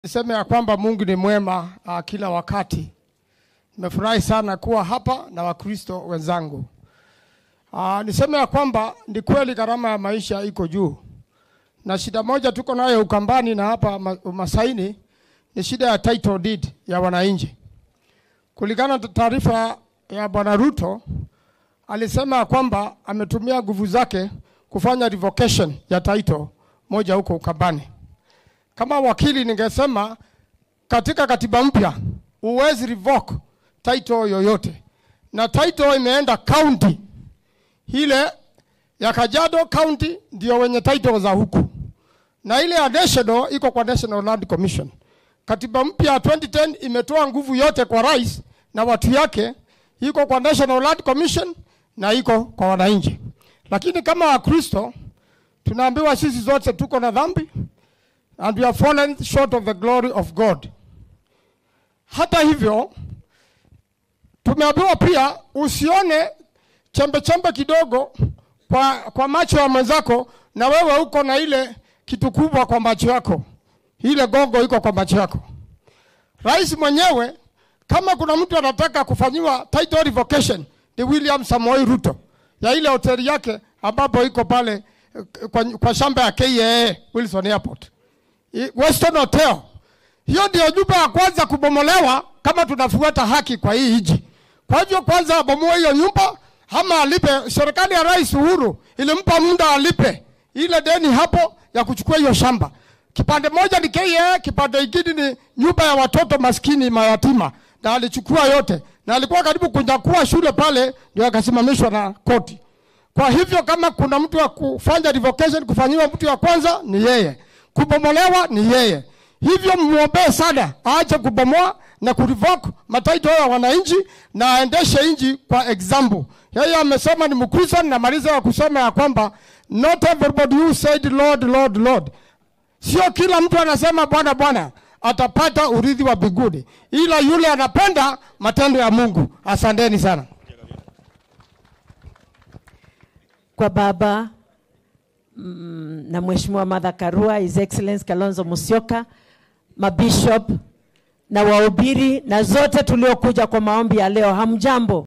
Niseme ya kwamba Mungu ni mwema uh, kila wakati. Nimefurahi sana kuwa hapa na Wakristo wenzangu. Uh, niseme ya kwamba ni kweli gharama ya maisha iko juu, na shida moja tuko nayo Ukambani na hapa ma- Masaini ni shida ya title deed ya wananchi. Kulingana na taarifa ya Bwana Ruto, alisema ya kwamba ametumia nguvu zake kufanya revocation ya title moja huko Ukambani. Kama wakili ningesema katika katiba mpya huwezi revoke title yoyote, na title imeenda county ile ya Kajiado County ndio wenye title za huku, na ile ya national iko kwa National Land Commission. Katiba mpya ya 2010 imetoa nguvu yote kwa rais na watu yake, iko kwa National Land Commission na iko kwa wananchi. Lakini kama Wakristo tunaambiwa sisi zote tuko na dhambi and we have fallen short of the glory of God. Hata hivyo tumeambiwa pia usione chembe chembe kidogo kwa, kwa macho ya mwenzako, na wewe uko na ile kitu kubwa kwa macho yako, ile gongo iko kwa macho yako. Rais mwenyewe kama kuna mtu anataka kufanyiwa title revocation ni William Samoei Ruto ya ile hoteli yake ambapo iko pale eh, kwa, kwa shamba ya KAA Wilson Airport. I- Western Hotel. Hiyo ndio nyumba ya kwanza kubomolewa kama tunafuata haki kwa hii nchi. Kwa hivyo kwanza abomoe hiyo nyumba ama alipe. Serikali ya Rais Uhuru ilimpa muda alipe ile deni hapo ya kuchukua hiyo shamba. Kipande moja ni KAA, kipande kingine ni nyumba ya watoto maskini mayatima, na alichukua yote, na alikuwa karibu kunyakua shule pale, ndio akasimamishwa na koti. Kwa hivyo kama kuna mtu wa kufanya revocation kufanyiwa mtu ya kwanza ni yeye, kubomolewa ni yeye. Hivyo mwombee sana aache kubomoa na kurevoke mataito ya wananchi na aendeshe nchi kwa example. Yeye amesema ni Mkristo, namaliza ya kusema ya kwamba not everybody who said Lord, Lord, Lord Sio kila mtu anasema Bwana Bwana atapata urithi wa mbinguni, ila yule anapenda matendo ya Mungu. Asanteni sana. kwa baba mm, na Mheshimiwa Martha Karua, His Excellency Kalonzo Musyoka, mabishop na wahubiri na zote tuliokuja kwa maombi ya leo, hamjambo?